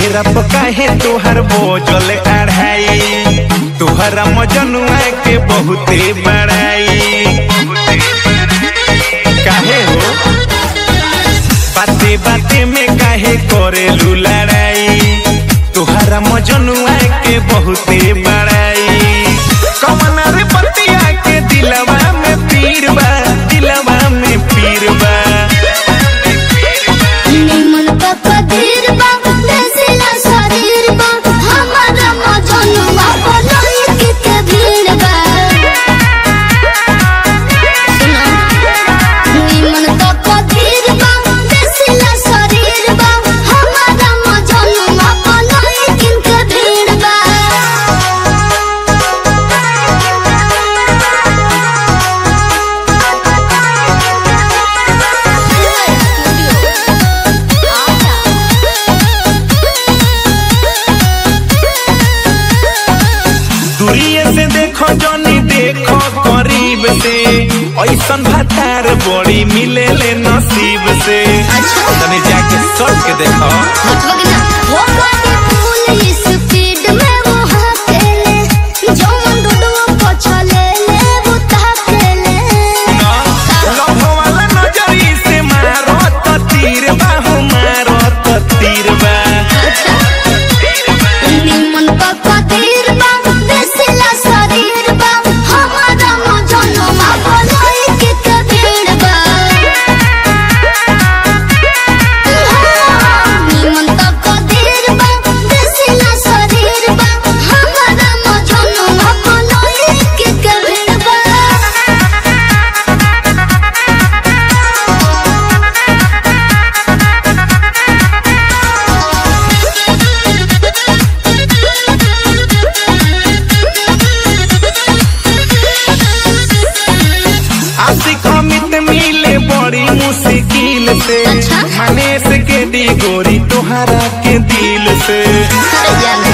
चेहरा पर काहे तोहर बोझल अढ़ाई तोहरा मजनुआ के बहुते बड़ाई काहे हो बाते बाते में काहे करेलू लड़ाई तोहरा मजनुआ के बहुते बड़ाई कमन रे बतिया के दिलवा में पीर बा दिलवा में पीर बा निमन ककदीर बा देसिला शरीर बा हमारा मजनुआ बनई के के भीड़ बा सुनो निमन ककदीर बा देसिला शरीर बा हमारा मजनुआ बनई के के भीड़ बा दूरिये से देखो जनी देखो करीब से ऐसन भतार बड़ी मिले ले नसीब से अच्छा। तनी जाके सट के देखो वो गाड़ी फुल स्पीड में वो हाकेले जौन डुडुआ पछले ले वो ताकेले ना लभ वाला नजरी से मारो तो तीर बाहु मारो तो तीर बा निमन पक्का तीर बा देसिला शरीर बा हमारा मजनुआ बनई के कबीर बा निमन पक्का तीर बा देसिला शरीर बा हमारा मजनुआ बनई के कबीर बा आशिक अमित मिले बड़ी मुश्किल से अच्छा। मने से के दी गोरी तोहरा के दिल से अरे जाने